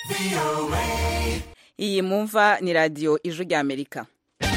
iyi mumva ni radiyo ijwi ry'amerika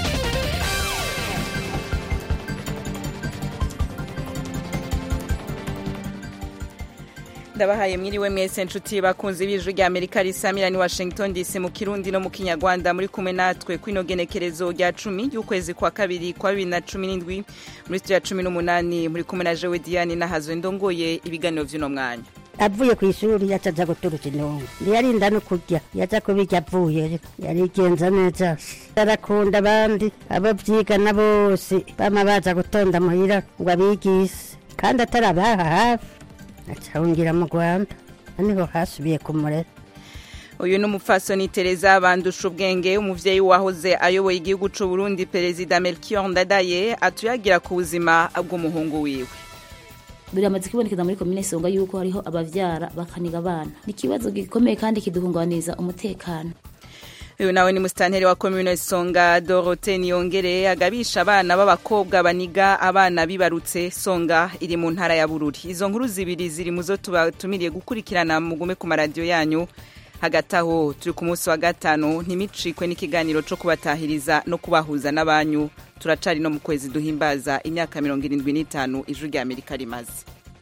ndabahaye mwiriwe mwese nshuti bakunze b'ijwi rya amerika risamira ni washington dc mu kirundi no mu kinyarwanda muri kumwe natwe kwino genekerezo rya cumi y'ukwezi kwa kabiri kwa bibiri na cumi n'indwi muri studio ya cumi n'umunani muri kumwe na jewe diane nahazwe ndongoye ibiganiro vy'uno mwanya avuye ku ishuri yaca aja guturuka intungu ntiyarinda no kurya yaza kubirya avuye yarigenza neza arakunda abandi abo vyigana bose bama baza gutonda muhira ngo abigise kandi atari abaha hafi acahungira mu rwanda niho hasubiye kumurera uyu ni umupfasoni tereza bandusha ubwenge umuvyeyi wahoze ayoboye igihugu c'u burundi perezida melchior ndadaye atuyagira ku buzima bw'umuhungu wiwe biramaze kubonekeza muri komine songa yuko hariho abavyara bakaniga abana ni ikibazo gikomeye kandi kiduhungabaniza umutekano uyu nawe ni musitanteri wa komine songa dorote niyongere agabisha abana b'abakobwa baniga abana bibarutse songa iri mu ntara ya bururi izo nkuru zibiri ziri mu zo tubatumiriye gukurikirana mugume ku maradiyo yanyu hagati aho turi ku munsi wa gatanu ntimicikwe n'ikiganiro co kubatahiriza no kubahuza n'abanyu turacari no mu kwezi duhimbaza imyaka mirongo irindwi n'itanu ijwi rya amerika rimaze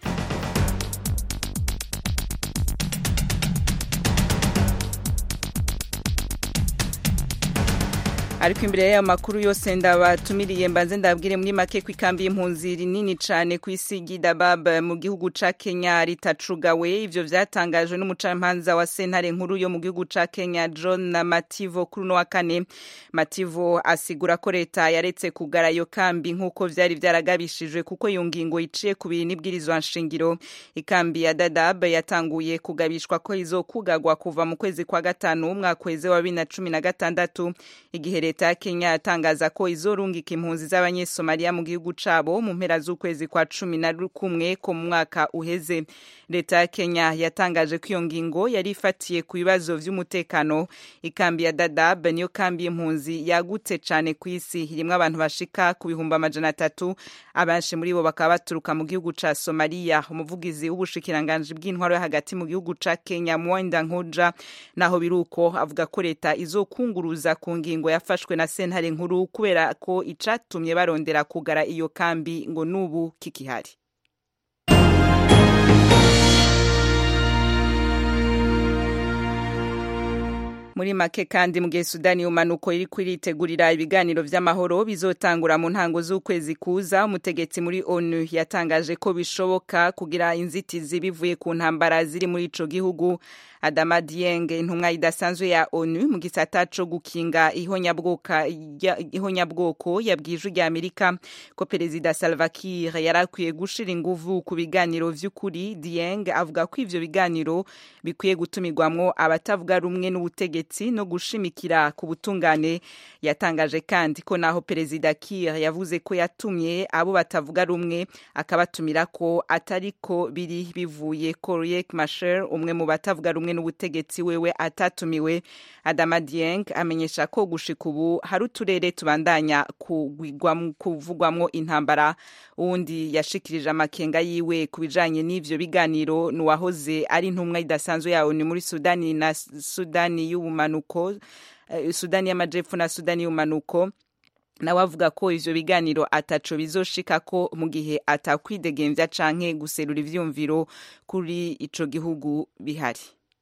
ariko imbere y'ayo makuru yose ndabatumiriye mbanze ndabwire muri make ko ikambi y'impunzi rinini cane ku isi gidabab mu gihugu ca kenya ritacugawe ivyo vyatangajwe n'umucamanza wa sentare nkuru yo mu gihugu ca kenya john mativo kuri uno wa kane mativo asigura ko leta yaretse kugara iyo kambi nk'uko vyari vyaragabishijwe kuko iyo ngingo iciye ku bintu n'ibwirizwa nshingiro ikambi ya dadab yatanguye kugabishwa ko izokugagwa kuva mu kwezi kwa gatanu umwaka weze wa bibiri na cumi na gatandatu igihe leta ya kenya yatangaza ko izorungika impunzi z'abanyesomaliya mu gihugu cabo mu mpera z'ukwezi kwa cumi na kumwe ko mu mwaka uheze leta ya kenya yatangaje ko iyo ngingo yari ifatiye ku bibazo vy'umutekano ikambi ya dadab niyo kambi y'impunzi yagutse cane ku isi irimwo abantu bashika ku bihumbi amajana atatu abenshi muri bo bakaba baturuka mu gihugu ca somaliya umuvugizi w'ubushikiranganji bw'intwaro yo hagati mu gihugu ca kenya mwenda nkoja naho biruko avuga ko leta izokunguruza ku ngingo yafashwe na sentare nkuru kubera ko icatumye barondera kugara iyo kambi ngo n'ubu kikihari muri make kandi mu gihe sudani y'umanuko iri kwiritegurira ibiganiro vy'amahoro bizotangura mu ntango z'ukwezi kuza umutegetsi muri onu yatangaje ko bishoboka kugira inzitizi bivuye ku ntambara ziri muri ico gihugu adama dieng intumwa idasanzwe ya onu mu gisata co gukinga ihonyabwoko yabwije rya amerika ko perezida salva kiir yari akwiye gushira inguvu ku biganiro vy'ukuri dieng avuga ko ivyo biganiro bikwiye gutumirwamwo abatavuga rumwe n'ubutegetsi no gushimikira ku butungane yatangaje kandi ko naho perezida kiir yavuze ko yatumye abo batavuga rumwe akabatumira ko atariko biri bivuye ko riek machar umwe mu batavuga rumwe n'ubutegetsi wewe atatumiwe adama dieng amenyesha ko gushika ubu hari uturere tubandanya kuvugwamwo intambara uwundi yashikirije amakenga yiwe ku bijanye n'ivyo biganiro nuwahoze ari intumwa idasanzwe yawo ni muri sudani na sudani y'ubumanuko sudani y'amajepfo na sudani y'ubumanuko nawe avuga ko ivyo biganiro ataco bizoshika ko mu gihe atakwidegemvya canke guserura ivyumviro kuri ico gihugu bihari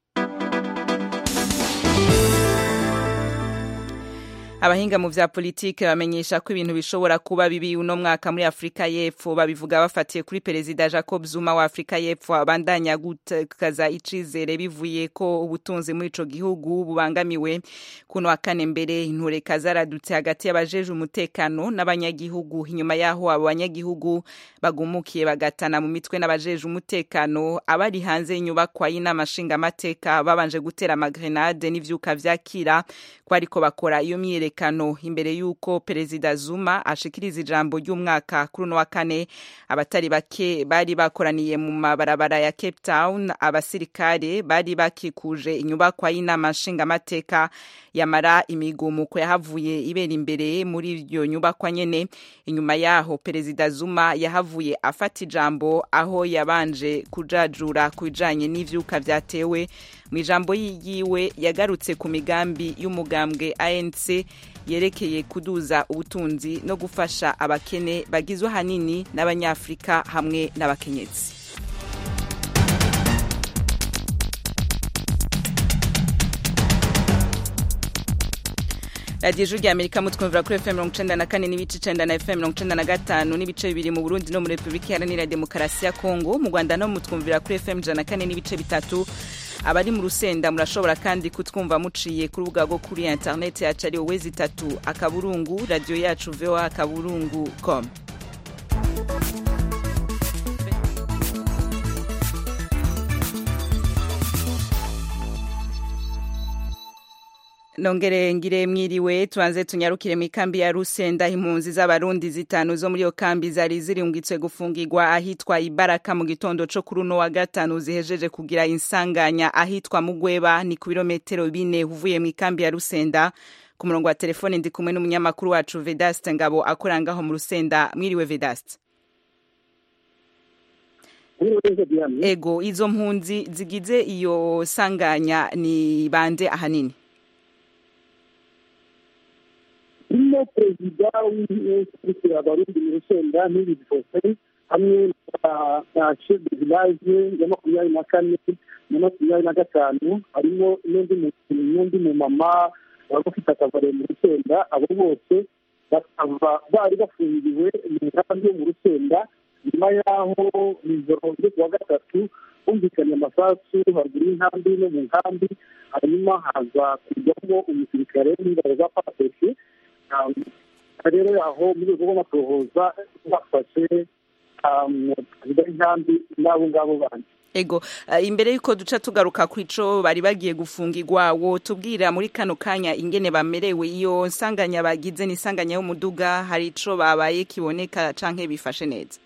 abahinga mu vya politike bamenyesha ko ibintu bishobora kuba bibi uno mwaka muri Afrika y'Epfo babivuga bafatiye kuri perezida Jacob Zuma wa Afrika y'Epfo abandanya gutakaza icizere bivuye ko ubutunzi muri ico gihugu bubangamiwe kuno wa kane mbere intureka zaradutse hagati y'abajeje umutekano n'abanyagihugu inyuma yaho abo banyagihugu bagumukiye bagatana mu mitwe n'abajeje umutekano abari hanze y'inyubakwa y'inama nshingamateka babanje gutera amagrenade n'ivyuka vyakira ko ariko bakora iyo myiyereko umutekano imbere y'uko perezida zuma ashikiriza ijambo ry'umwaka kuri uno wa kane abatari bake bari bakoraniye mu mabarabara ya cape town abasirikare bari bakikuje inyubakwa y'inama nshingamateka yamara imigumuko yahavuye ibera imbere muri iyo nyubakwa nyene inyuma yaho perezida zuma yahavuye afata ijambo aho yabanje kujajura ku bijanye n'ivyuka vyatewe mu ijambo yiwe yagarutse ku migambi y'umugambwe anc yerekeye kuduza ubutunzi no gufasha abakene bagizwe ahanini n'abanyafurika hamwe n'abakenyezi radiyo ijwi ry'amerika mutwumvira kuri fm mirongo icenda na kane n'ibice icenda na fm mirongo icenda na gatanu n'ibice bibiri mu burundi no muri repubulika iharanira demokarasi ya kongo mu rwanda no mutwumvira kuri fm ijana na kane n'ibice bitatu abari mu rusenda murashobora kandi kutwumva muciye ku rubuga rwo kuri interineti yacu ari wowe zitatu akaburungu radiyo yacu voa akaburungu com nongere ngire mwiriwe tubanze tunyarukire mu ikambi ya rusenda impunzi z'abarundi zitanu zo muri iyo kambi zari zirungitswe gufungirwa ahitwa ibaraka mu gitondo co kuri uno wa gatanu zihejeje kugira insanganya ahitwa mugweba ni ku birometero bine uvuye mu ikambi ya rusenda ku murongo wa telefone ndi kumwe n'umunyamakuru wacu vedaste ngabo akorera ngaho mu rusenda mwiriwe vedaste ego izo mpunzi zigize iyo sanganya ni bande ahanini harimo perezida w'inkurikira abarundi mu rusenda n'ibindi byose hamwe na chef de village ya makumyabiri na kane na makumyabiri na gatanu harimo n'undi mumama wari ufite akabare mu rusenda abo bose bakaba bari bafungiwe mu nkambi yo mu rusenda nyuma y'aho ijoro ryo kuwa gatatu humvikanye amasasu haruguru y'inkambi no mu nkambi hanyuma haza kujyamo umusirikare w'ingabo za pasesi rero aho muri urwo rw'amatohoza bafashe perezida w'inkambi n'abo ngabo bandi ego imbere y'uko duca tugaruka ku ico bari bagiye gufungirwa wo tubwira muri kano kanya ingene bamerewe iyo nsanganya bagize n'isanganya y'umuduga hari ico babaye kiboneka canke bifashe neza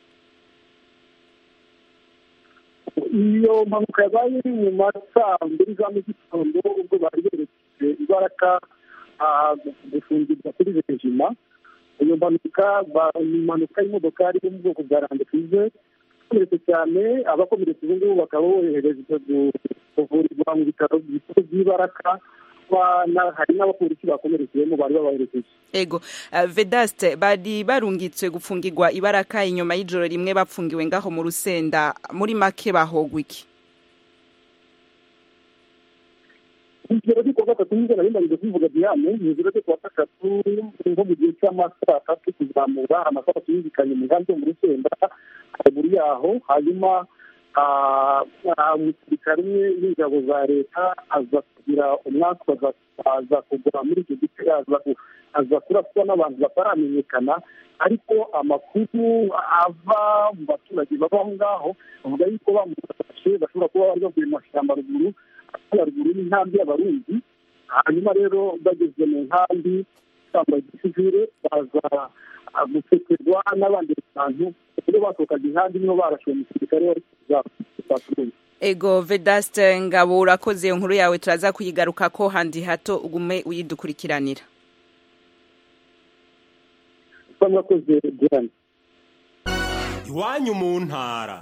iyo mpanuka yabaye mu masaa mbiri za mu gitondo ubwo bari berekeje ibaraka gufungirwa kuri rejima iyo mpanuka ni impanuka y'imodokari yo mu bwoko bwa randekwize ikomeretse cyane abakomeretse ubu ngubu bakaba boherejwe kuvurirwa mu bitaro bikuru by'ibaraka hari n'abapolisi bakomerekeyemo bari babaherekeje ego vedaste bari barungitswe gufungirwa ibaraka inyuma y'ijoro rimwe bapfungiwe ngaho mu rusenda muri make bahogwa iki ijoro ryo kuwa gatatu nibwo nari ndangije kubivuga diane ni ijoro ryo kuwa gatatu nko mu gihe cy'amasaha atatu kuzamura amasaha yumvikanye mu nkambi yo mu rusenda haruguru yaho hanyuma umusirikare umwe w'ingabo za leta aza kugira umwaka aza kugwa muri icyo gice aza kuraswa n'abantu bataramenyekana ariko amakuru ava mu baturage baba aho ngaho bavuga yuko bamufashe bashobora kuba bari bavuye mu mashyamba ruguru haruguru y'inkambi y'abarundi hanyuma rero bageze mu nkambi bambaye igisivire baza gusekerwa n'abandi bantu rero basohokaga inkambi niho barashe umusirikare wari kuzabaturage ego vedaste ngabo urakoze iyo nkuru yawe turaza kuyigaruka ko handi hato ugume uyidukurikiranira mwakoze diane iwanyu mu ntara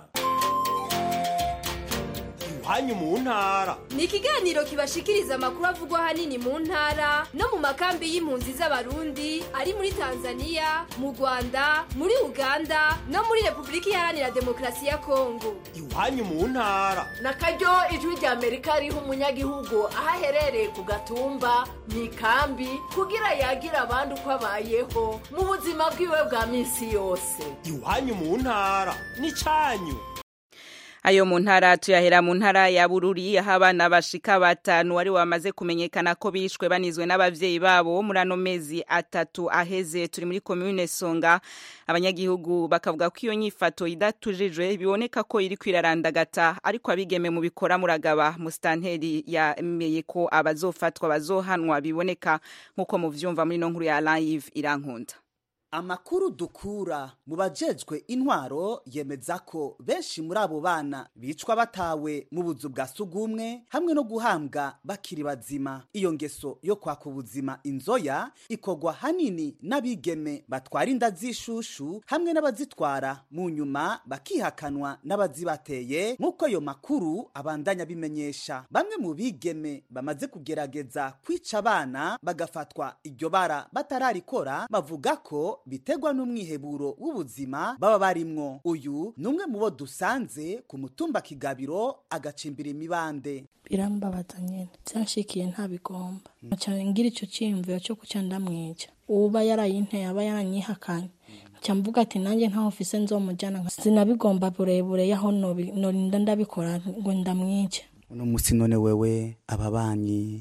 iwanyu mu ntara ni ikiganiro kibashikiriza amakuru avugwa ahanini mu ntara no mu makambi y'impunzi z'abarundi ari muri tanzania mu rwanda muri uganda no muri repubulika iharanira demokarasi ya kongo iwanyu mu ntara na karyo ijwi rya amerika riha umunyagihugu aho aherereye ku gatumba mu ikambi kugira yagira abandi uko abayeho mu buzima bwiwe bwa minsi yose iwanyu mu ntara ni cyanyu ayo mu ntara tuyahera mu ntara ya bururi aho abana bashika batanu wari wamaze kumenyekana ko bishwe banizwe n'abavyeyi babo muri ano mezi atatu aheze turi muri komune songa abanyagihugu bakavuga ko iyo nyifato idatujijwe biboneka ko iri kwirarandagata ariko abigeme mu bikora muragaba musitanteri yemeye ko abazofatwa bazohanwa biboneka nk'uko muvyumva muri no nkuru ya live irankunda amakuru dukura mu bajejwe intwaro yemeza ko benshi muri abo bana bicwa batawe mu buzu bwa sugumwe hamwe no guhambwa bakiri bazima iyo ngeso yo kwaka ubuzima inzoya ikogwa hanini n'abigeme batwara inda z'ishushu hamwe n'abazitwara mu nyuma bakihakanwa n'abazibateye nk'uko ayo makuru abandanya bimenyesha bamwe mu bigeme bamaze kugerageza kwica abana bagafatwa iryo bara batararikora bavuga ko biterwa n'umwiheburo w'ubuzima baba barimwo uyu ni umwe mu bo dusanze ku mutumba kigabiro agacimbira imibande birambabaza nyine byanshikiye ntabigomba cyane ngira icyo cyiyumviro cyo kuca ndamwica uba yarayinteye aba yaranyihakanye nca mvuga ati nanjye ntaho mfise nzomujyana sinabigomba burebure yaho norinda ndabikora ngo ndamwice uno munsi none wewe ababanyi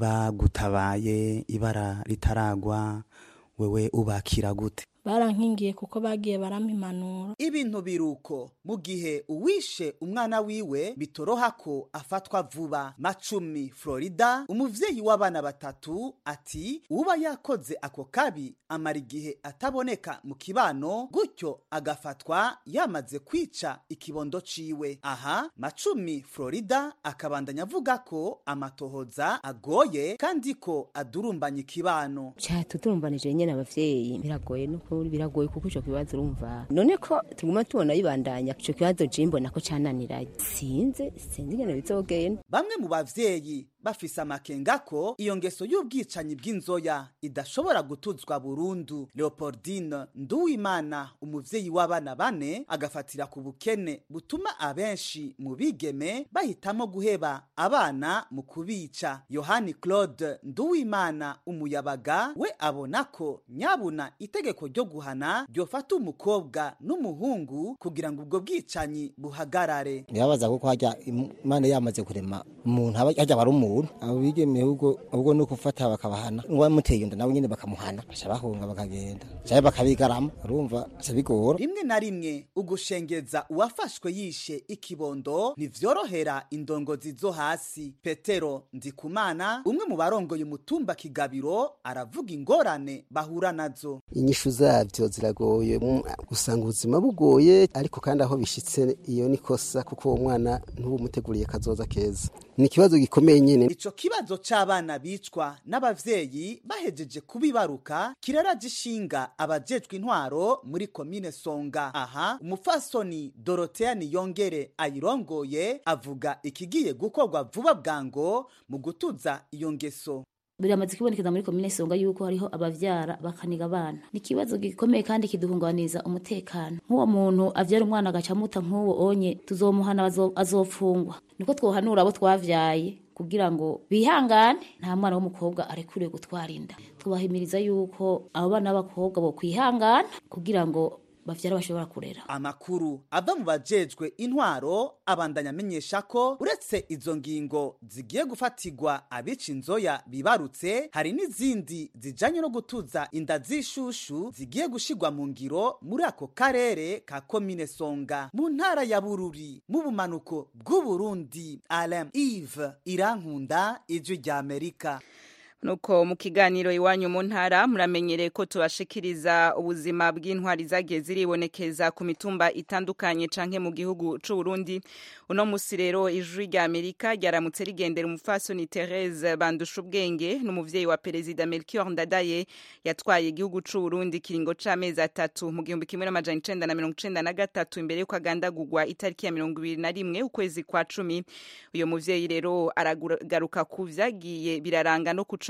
bagutabaye ibara ritaragwa wewe ubakira gute barankingiye kuko bagiye barampa impanuro ibintu biruko mu gihe uwishe umwana wiwe bitoroha ko afatwa vuba macumi florida umuvyeyi w'abana batatu ati uba yakoze ako kabi amara igihe ataboneka mu kibano gutyo agafatwa yamaze kwica ikibondo ciwe aha macumi florida akabandanya avuga ko amatohoza agoye kandi ko adurumbanya ikibano cyatudurumbanije nyene abavyeyi biragoye no biragoye kuko ico kibazo urumva none ko tuguma tubona bibandanya ico kibazo jimbo nako cananiraye sinze sinzi ingene bizogenda bamwe mu bavyeyi bafise amakenga ko iyo ngeso y'ubwicanyi bw'inzoya idashobora gutuzwa burundu leopoldine nduwimana umuvyeyi w'abana bane agafatira ku bukene butuma abenshi mu bigeme bahitamo guheba abana mu kubica yohani claude nduwimana umuyabaga we abona ko nyabuna itegeko ryo guhana ryofata umukobwa n'umuhungu kugira ngo ubwo bwicanyi buhagarare birabaza kuko hajya imana yamaze kurema umuntu hajya bari umuntu abo bigemeye ubwo ubwo ni ukufata bakabahana uwamuteye inda nawe nyine bakamuhana baca bahunga bakagenda cyangwa bakabigarama urumva bica bigora rimwe na rimwe ugushengeza uwafashwe yishe ikibondo ntivyorohera indongozi zo hasi petero ndikumana umwe mu barongoye umutumba kigabiro aravuga ingorane bahura nazo inyishu zabyo ziragoye usanga ubuzima bugoye ariko kandi aho bishitse iyo ni kosa kuko uwo mwana ntubumuteguriye kazoza keza ni ikibazo gikomeye nyine ico kibazo c'abana bicwa n'abavyeyi bahejeje kubibaruka kiraraje ishinga abajejwe intwaro muri komine songa aha umufasoni dorotea niyongere ayirongoye avuga ikigiye gukorwa vuba bwango mu gutuza iyo ngeso biramaze kubonekeza muri komine songa yuko hariho abavyara bakaniga abana ni ikibazo gikomeye kandi kiduhungabaniza umutekano nk'uwo muntu avyara umwana agaca muta nk'uwo onye tuzomuhana azofungwa niko twohanura abo twavyaye kugira ngo bihangane nta mwana w'umukobwa arekuriwe gutwara inda tubahimiriza yuko abo bana b'abakobwa bo kwihangana kugira ngo bavyara bashobora kurera amakuru ava mu bajejwe intwaro abandanya amenyesha ko uretse izo ngingo zigiye gufatirwa abica inzoya bibarutse hari n'izindi zijanye no gutuza inda z'ishushu zigiye gushirwa mu ngiro muri ako karere ka komine songa mu ntara ya bururi mu bumanuko bw'uburundi alain ive irankunda ijwi rya amerika nuko mu kiganiro iwanyu mu ntara muramenyereye ko tubashikiriza ubuzima bw'intwari zagiye ziribonekeza ku mitumba itandukanye canke mu gihugu c'u Burundi uno musi rero ijwi rya Amerika ryaramutse rigendera umufasoni Therese bandusha ubwenge n'umuvyeyi wa perezida Melchior Ndadaye yatwaye igihugu c'u Burundi kiringo c'amezi atatu mu gihumbi kimwe n'amajana icenda na mirongo icenda na gatatu imbere y'uko agandagurwa itariki ya mirongo ibiri na rimwe ukwezi kwa cumi uyo muvyeyi rero aragaruka ku vyagiye biraranga no kuco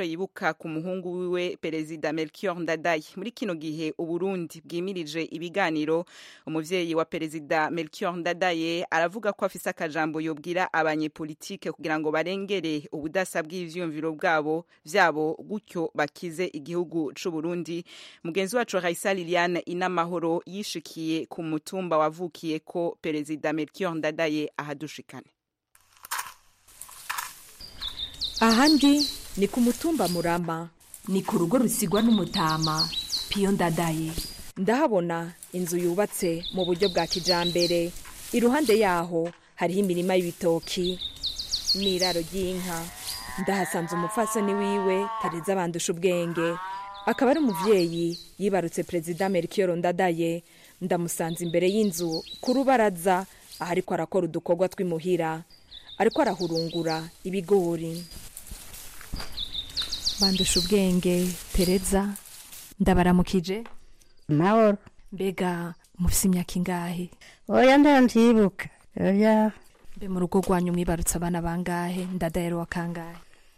ico yibuka ku muhungu wiwe perezida Melchior Ndadaye muri kino gihe uburundi bwimirije ibiganiro umuvyeyi wa perezida Melchior Ndadaye aravuga ko afise akajambo yobwira abanyepolitike kugira ngo barengere ubudasa bw'ivyumviro bwabo vyabo gutyo bakize igihugu c'u Burundi mugenzi wacu Raisa Liliane inamahoro yishikiye ku mutumba wavukiye ko perezida Melchior Ndadaye ahadushikane ahandi ni ku mutumba murama ni ku rugo rusigwa n'umutama piyo ndadaye ndahabona inzu yubatse mu buryo bwa kijambere iruhande yaho hariho imirima y'ibitoki n'iraro ry'inka ndahasanze umupfasoni wiwe tereza bandusha ubwenge akaba ari umuvyeyi yibarutse perezida melchior ndadaye ndamusanze imbere y'inzu ku rubaraza aho ariko arakora udukorwa tw'imuhira ariko arahurungura ibigori bandusha ubwenge tereza ndabaramukije mahoro mbega mufise imyaka ingahe oya ndavyibuka oya mbe mu rugo rwanyu mwibarutse abana bangahe ndadahero wa kangahe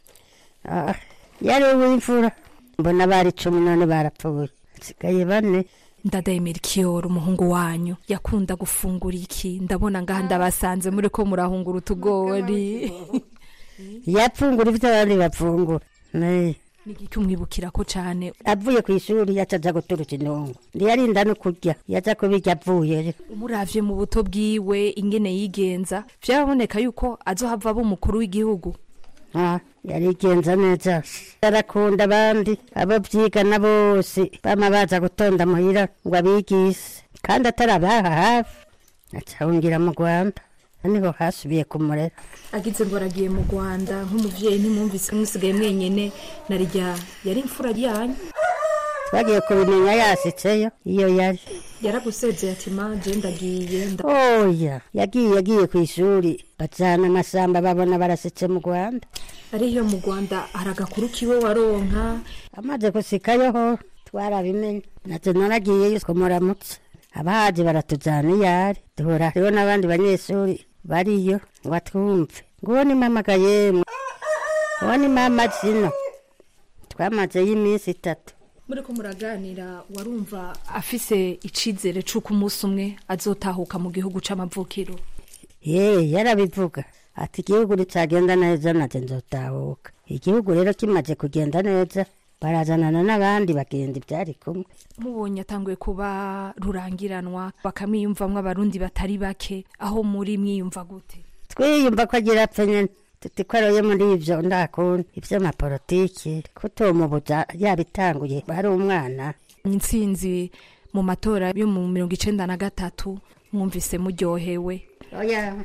Ah, yari uw'imfura mbona bari cumi none barapfuye nsigaye bane ndadaye melchior umuhungu wanyu yakunda gufungura iki ndabona ngaha ndabasanze muri ko murahungura utugori yapfungura ivyo abandi bapfungura Ne. nigiki umwibukira ko cane avuye ku ishuri yacaja guturuka intongo ndiyarinda no kurya yaza kubirya avuye umuravye mu buto bwiwe ingene yigenza vyaraboneka yuko azohava aba umukuru w'igihugu Ah, yarigenza neza arakunda abandi abo vyigana bose bama baza gutonda muhira ngo abigise kandi atari abaha hafi acahungira mu rwanda niho hasubiye kumurera agize ngo aragiye mu rwanda nk'umuvyeyi ntimwumvise musigaye mwenyene narirya yari imfura ryanyu twagiye kubimenya yasitseyo iyo yari yaragusezeye ati ma je ndagiye nda- oya yagiye yagiye ku ishuri bajana amasamba babona barasitse mu rwanda ariyo mu rwanda hari agakuru kiwe waronka amaze gusikayo ho twarabimenye naje naragiyeyo tumuramutse abahaje baratujana iyo ari duhura hariho n'abandi banyeshuri bariyo ngo atwumve nguwo ni mama gayemwe uwo ni mama zino twamazeyo iminsi itatu muri ko muraganira warumva afise icizere c'uko umunsi umwe azotahuka mu gihugu c'amavukiro ye yarabivuga ati igihugu nicagenda neza naje nzotahuka igihugu rero kimaze kugenda neza barazanana n'abandi bagenda ibyari kumwe mubonye atanguye kuba rurangiranwa bakamwiyumvamwo abarundi batari bake aho muri mwiyumva gute twiyumva ko agira apfe nyene tuti ko aroye muri ivyo ndakunda ivy'amapolitiki kutomubuza yabitanguye bari umwana intsinzi mu matora yo mu mirongo icenda na gatatu mwumvise muryohewe oya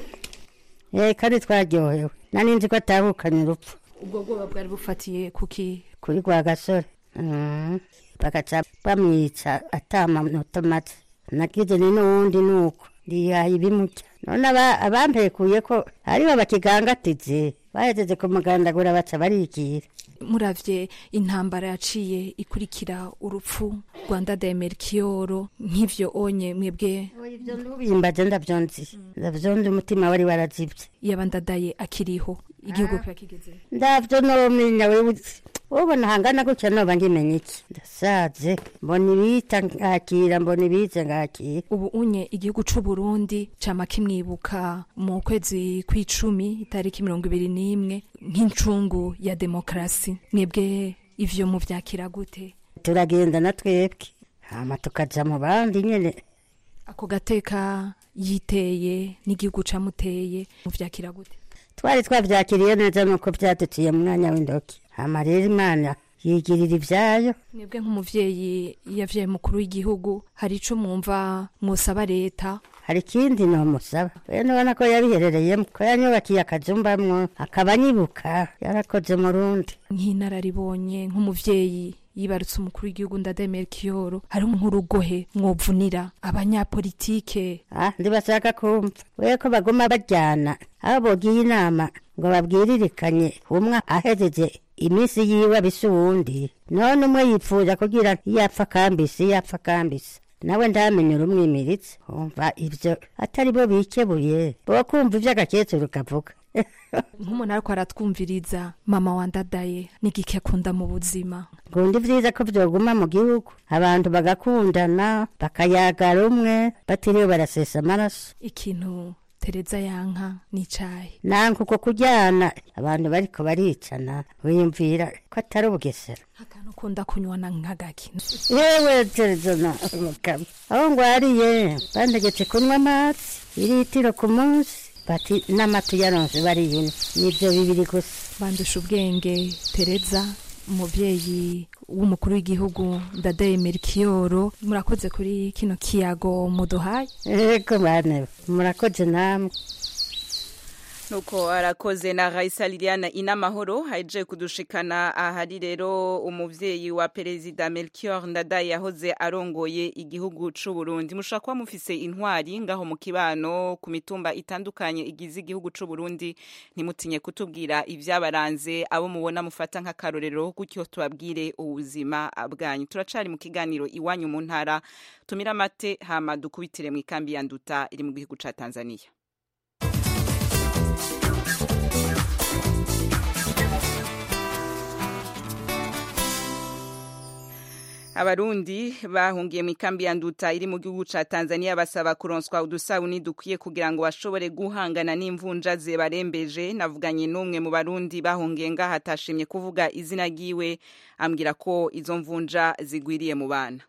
eh kandi twaryohewe nani nzi ko atahukanye urupfu ubwo bwoba bwari bufatiye kuki kuri rwa gasore Mm. bagaca bamwica atamanota make nagize ni n'uwundi nuko ndihaye ibimurya none aba- abampekuye ko aribo bakigangatize bahejeje kumugandagura baca barigira muravye intambara yaciye ikurikira urupfu rwanda de merkioro nk'ivyo onye mwebwe bimbaje ndavyonzi ndavyonzi umutima wari warazibye yaba ndadaye akiriho igihugu kiba kigeze ndavyo nomenya wewe ubona hangana gutya noba ngimenya iki ndasaze mbona ibita ngakira mbona ibize ngakira ubu unye igihugu c'u Burundi cama kimwibuka mu kwezi kw'icumi itariki mirongo ibiri n'imwe nk'incungu ya demokarasi mwebwe ivyo muvyakira gute turagenda na twebwe hama tukaja mu bandi nyene ako gateka yiteye n'igihugu camuteye muvyakira gute twari twavyakiriye neza nuko vyaduciye mu mwanya w'indoki hama rero imana yigirira ivyayo mwebwe nk'umuvyeyi yavyaye mukuru w'igihugu hari ico mwumva mwosaba leta hari ikindi nomusaba we nubona ko yabiherereyemo ko yanyubakiye akajumbamwo akaba anyibuka yarakoze mu rundi nk'inararibonye nk'umuvyeyi yibarutse umukuru w'igihugu ndadaye melchioro hariho nk'urugohe mwovunira abanyapolitike ah ndibashaka kumva we ko baguma bajyana aho bogiye inama ngo babwiririkanye umwe ahejeje iminsi yiwe abise uwundi none umwe yipfuza kugira yapfa kambisi yapfa kambisi nawe ndamenye urumwimiritse umva ivyo atari bo bikebuye bo kumva ivy'agakecuru kavuga nk'umuntu ariko aratwumviriza mama wandadaye n'igiki akunda mu buzima kundi vyiza ko vyoguma mu gihugu abantu bagakundana bakayaga rumwe batiriwe barasesa amaraso ikintu tereza yanka n'icayi nanka uko kuryana abantu bariko baricana wiyumvira ko atari ubugesera akantu ukunda kunywana nk'agaki yewe terezona mugabo aho ngwariye bantegetse kunywa amazi iritiro ku munsi bati n'amata uyaronse bariyune nivyo bibiri gusa bandusha ubwenge tereza umuvyeyi w'umukuru w'igihugu ndadaye merikiyoro murakoze kuri kino kiyago muduhaye ego bane murakoze namwe nuko arakoze na Raisa Liliana inamahoro haje kudushikana ahari rero umuvyeyi wa perezida Melchior Ndadaye yahoze arongoye igihugu c'u Burundi mushaka kuba mufise intwari ngaho mu kibano ku mitumba itandukanye igize igihugu c'u Burundi ntimutinye kutubwira ivyabaranze abo mubona mufata nk'akarorero gutyo tubabwire ubuzima bwanyu turacari mu kiganiro iwanyu mu ntara tumira mate hama dukubitire mu ikambi ya Nduta iri mu gihugu ca Tanzania abarundi bahungiye mu ikambi ya nduta iri mu gihugu ca Tanzania basaba kuronswa udusabuni dukwiye kugira ngo bashobore guhangana n'imvunja zibarembeje navuganye n'umwe mu barundi bahungiye ngaha atashimye kuvuga izina ryiwe ambwira ko izo mvunja zigwiriye mu bana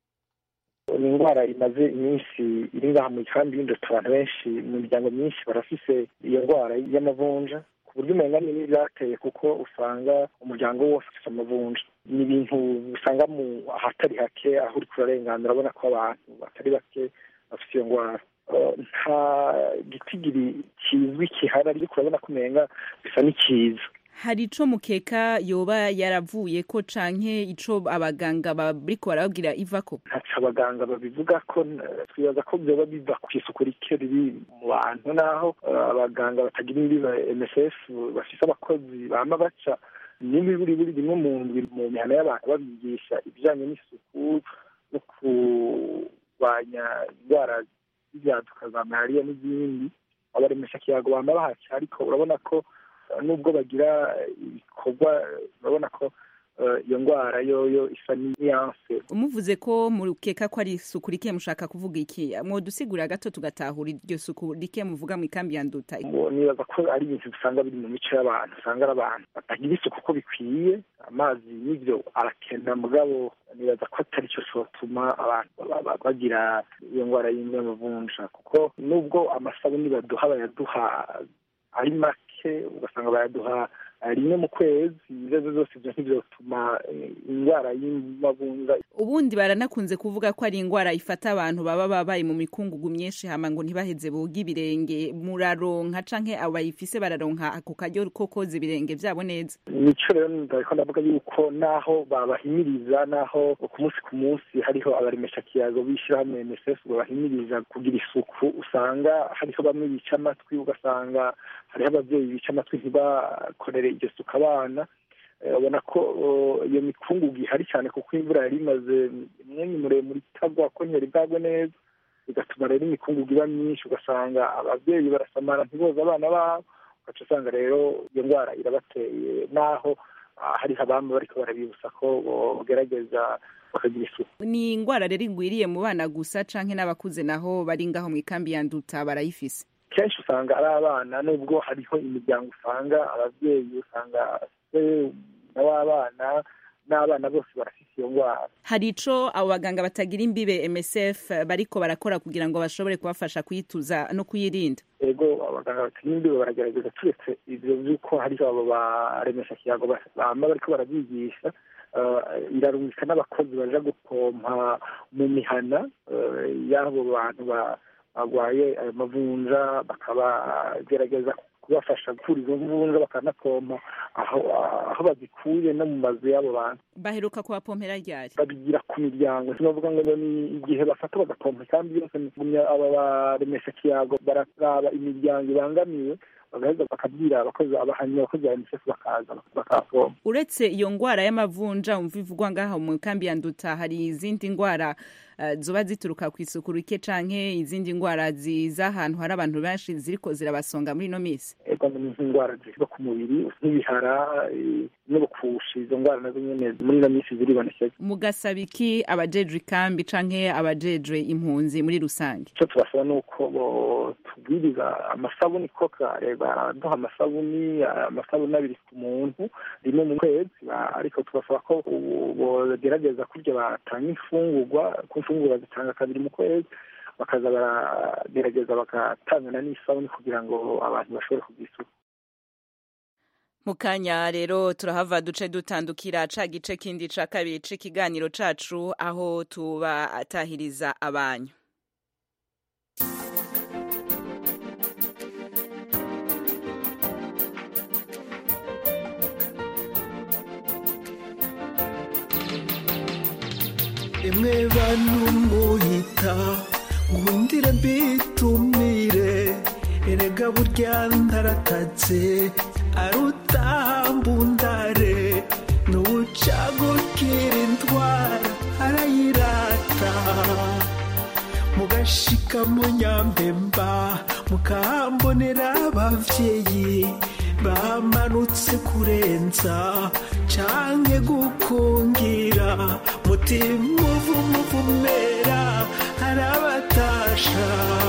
ni indwara imaze iminsi iri ngaha mu ikambi y'induta abantu benshi mu miryango myinshi barafise iyo ndwara y'amavunja ku buryo umenga ni byateye kuko usanga umuryango wose ufite amavunja ni ibintu usanga mu ahatari hake aho uri kurarenganura urabona ko abantu batari bake bafite iyo ndwara nta gitigiri kizwi kihari ariko urabona ko umenga bisa n'ikiza hari ico mukeka yoba yaravuye ko canke ico abaganga bariko barababwira ivako ntaco abaganga babivuga ko twibaza ko vyoba biva kw'isuku rike riri mu bantu naho abaganga batagira imbiba msf bafise abakozi bama baca n'imiburi buri rimwe mu ndwi mu mihana y'abantu babigisha ibijanye n'isuku no kurwanya indwara z'ivyaduka za malariya n'izindi abaremesha kiyago bama bahaca ariko urabona ko nubwo bagira ibikorwa urabona ko iyo ndwara yoyo isa n'iyanse umuvuze ko mukeka ko ari isuku rike mushaka kuvuga iki mwodusigurira gato tugatahura iryo suku rike muvuga mu ikambi ya nduta nibaza ko ari ibintu usanga biri mu mico y'abantu usanga ari abantu batagira isuku uko bikwiye amazi n'ibyo arakena mugabo nibaza ko atari cyo cyotuma abantu bagira iyo ndwara y'amavunja kuko nubwo amasabuni baduha bayaduha ari make ugasanga bayaduha rimwe mu kwezi ibibazo zose ibyo ntibyotuma indwara y'amavunja ubundi baranakunze kuvuga ko ari indwara ifata abantu baba babaye mu mikungugu myinshi hama ngo ntibaheze boga ibirenge muraronka canke abo bayifise bararonka ako karyo ko koza ibirenge vyabo neza nico rero ndariko ndavuga yuko naho babahimiriza naho ku munsi ku munsi hariho abaremesha kiyago b'ishirahamwe MSF babahimiriza kugira isuku usanga hariho bamwe bica amatwi ugasanga hariho abavyeyi bica amatwi ntibakorere iryo suku abana ubona ko iyo mikungugu ihari cyane kuko imvura yari imaze umwanya muremure itagwa ko ntiyari bwagwe neza bigatuma rero imikungugu iba myinshi ugasanga ababyeyi barasamara ntiboza abana babo ugaca usanga rero iyo ndwara irabateye naho hariho abami bariko barabibutsa ko bogerageza bakagira isuku ni indwara rero igwiriye mu bana gusa canke n'abakuze naho bari ngaho mu ikambi ya nduta barayifise kenshi usanga ari abana nubwo hariho imiryango usanga ababyeyi usanga n'abana n'abana bose barafite iyo ndwara hari ico abo baganga batagira imbibe MSF bariko barakora kugira ngo bashobore kubafasha kuyituza no kuyirinda ego abaganga batagira imbibe baragerageza turetse ivyo vy'uko hariho abo baremesha kiyago bama bariko barabyigisha irarungika n'abakozi baja gupompa mu mihana y'abo bantu barwaye ayo mavunja bakabagerageza kubafasha gukura izo mvunja bakanapompa aho aho bazikuye no mu mazu y'abo bantu baheruka kubapompera ryari babigira ku miryango sinavuga ngo ni igihe bafata bagapompa kandi yose aba baremesha kiyago bararaba imiryango ibangamiwe bagaheza bakabwira abakozi abahanyi abakozi ba unicef bakaza bakapompa uretse iyo ndwara y'amavunja umva ivugwa ngaha mu kambi ya nduta hari izindi ndwara eh, zoba zituruka ku isuku rike canke izindi ngwara ziza ahantu hari abantu benshi ziriko zirabasonga muri ino misi ego ni nk'indwara ziva ku mubiri nk'ibihara eh, n'ubukushi izo ndwara nazo nyene muri ino minsi ziribonekeza mugasaba iki abajejwe ikambi canke abajejwe impunzi muri rusange icyo tubasaba ni uko tubwiriza amasabuni ko kare baraduha amasabuni amasabuni abiri ku muntu rimwe mu kwezi ba- ariko tubasaba ko ubu bogerageza kurya batanga imfungurwa ku imfungurwa zitanga kabiri mu kwezi bakaza baragerageza bagatangana n'isabuni kugira ngo abantu bashobore kugira isuku mu kanya rero turahava duce dutandukira ca gice kindi ca kabiri c'ikiganiro cacu aho tubatahiriza abanyu emwe bantu muhita ngundire mbitumire erega burya ndaratatse arutambundare n'ubucagukira indwara arayirata mugashika mu nyambemba mukahambonera abavyeyi bamanutse kurenza canke gukungira mutima uvumuvumera arabatasha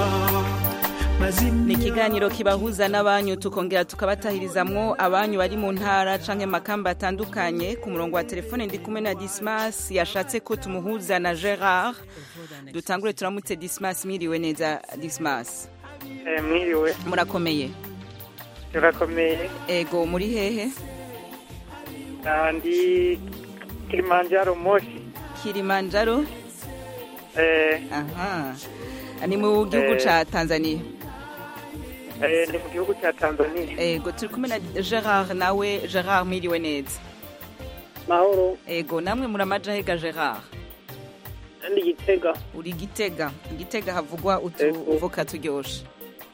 ni ikiganiro kibahuza n'abanyu tukongera tukabatahirizamwo abanyu bari mu ntara canke makamba atandukanye ku murongo wa telefone ndi kumwe na dismas yashatse ko tumuhuza na gerard dutangure turamutse dismas mwiriwe neza dismas mwiriwe murakomeye turakomeye ego muri hehe Ah, ndi kilimanjaro moshi kilimanjaro eh, aha ni mu gihugu Eh. ca tanzania eh, ndi mu gihugu cya tanzania ego turi kumwe na gerard nawe gerard mwiriwe neza mahoro ego namwe muramaja hega gerard ndi gitega uri gitega gitega havugwa utuvuka turyoshe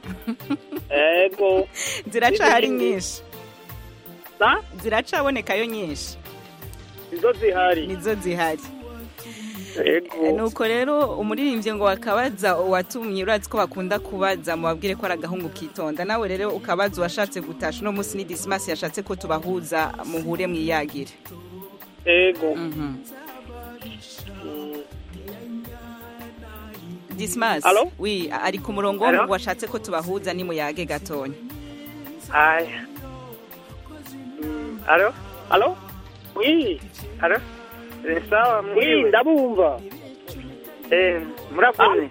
ego ziracahari N'izindi. nyinshi ziracabonekayo nyinshi nizo zihari nizo zihari ego nuko rero umuririmbyi ngo wakabaza uwatumye urazi ko bakunda kubaza mubabwire ko ari agahungu kitonda nawe rero ukabaza uwashatse gutasha uno munsi ni disimasi yashatse ko tubahuza muhure mwiyagire ego disimasi Alo? wi ari ku murongo Alo? washatse ko tubahuza ni muyage gatonya aya alo alo wi alo ni sawa mwiriwe ndabumva eh murakoze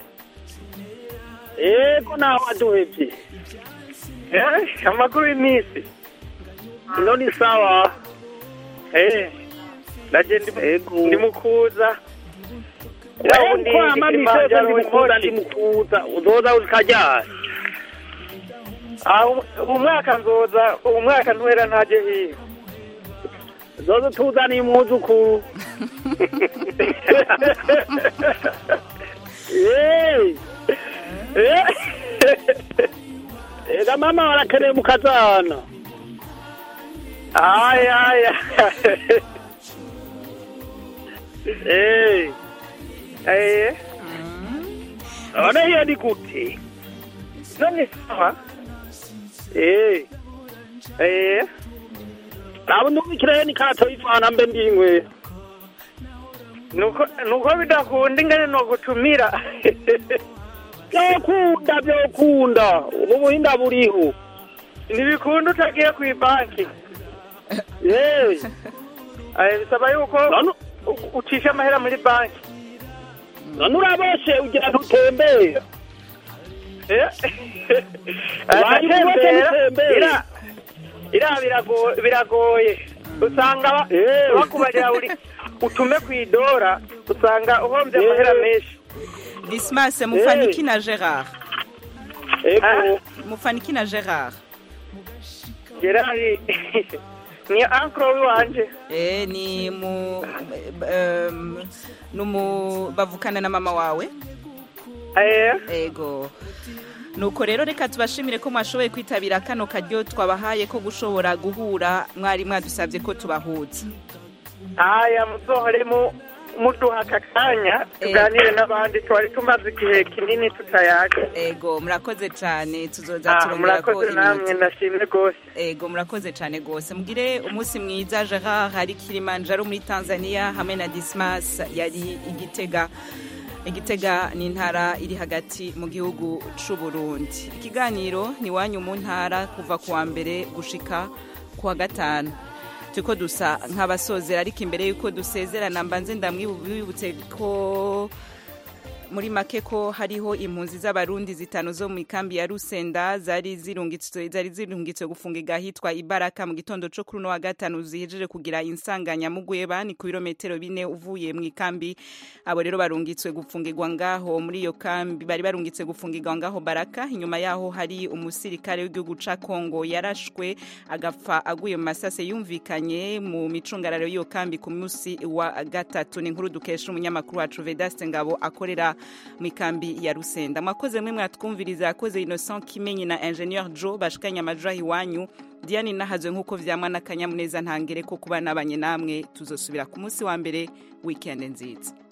ego nawe aduhevye eh amakuru y'iminsi ino ni sawa eh ndaje ndi ndi mukuza Ego ama misese ndimukuza ndimukuza uzoza uzikajyana aho umwaka nzoza uwo mwaka ntuhera ntaje hiyo zoza tuzaniye umwuzukuru Eh. Eh. ega mama warakeneye mukazana aya aya Eh. eh none hiyo ni gute none sawa Eh. eh nabo ndumvikirayo ni kato ifana mbe ndingwe nuko nuko bidakunda ingene nogutumira byokunda byokunda ubu buhinda buriho ntibikunda utagiye ku ibanki Eh. Eh, bisaba yuko u- ucisha amahera muri banki none uraboshe ugira ntutembera Wari ubose ntutembera. ira ira birago- biragoye usanga ba- bakubarira buri utume ku idora usanga uhombye amahera menshi disimasi mufaniki na gerard ego mufaniki na gerard gerari ni ankro wanje eh ni mu um, numu bavukana na mama wawe ego nuko rero reka tubashimire ko mwashoboye kwitabira kano karyo twabahaye ko gushobora guhura mwari mwadusabye ko tubahuza aya musohore mu muduha aka kanya tuganire n'abandi twari tumaze igihe kinini tutayaga ego murakoze cyane tuzoza Ah, turongera ko murakoze namwe iminota. ndashimye rwose ego murakoze cyane rwose mugire umunsi mwiza gerard hari kilimanjaro muri tanzania hamwe na dismas yari igitega igitega ni intara iri hagati mu gihugu c'u burundi ikiganiro ni wanyu mu ntara kuva ku wa mbere gushika ku wa gatanu turiko dusa nk'abasozera ariko imbere y'uko dusezerana mbanze ndamwibutse ko muri make ko hariho impunzi z'abarundi zitanu zo mu ikambi ya rusenda zari zirungitswe zari zirungitswe gufungirwa ahitwa ibaraka mu gitondo co kuri uno wa gatanu zihejeje kugira insanganyamugweba ni ku birometero bine uvuye mu ikambi abo rero barungitswe gufungirwa ngaho muri iyo kambi bari barungitse gufungirwa ngaho baraka inyuma yaho hari umusirikare w'igihugu ca kongo yarashwe agapfa aguye mu masase yumvikanye mu micungararo y'iyo kambi ku munsi wa gatatu ni inkuru dukesha umunyamakuru wacu vedaste ngabo akorera mu ikambi ya rusenda mwakoze mwe mwatwumviriza yakoze innocent kimenyi na ingenieur joe bashikanye amajaha iwanyu diane nahazwe nk'uko vyamwa n'akanyamuneza ntangere ko kuba nabanye namwe tuzosubira ku munsi wa mbere weekend nziza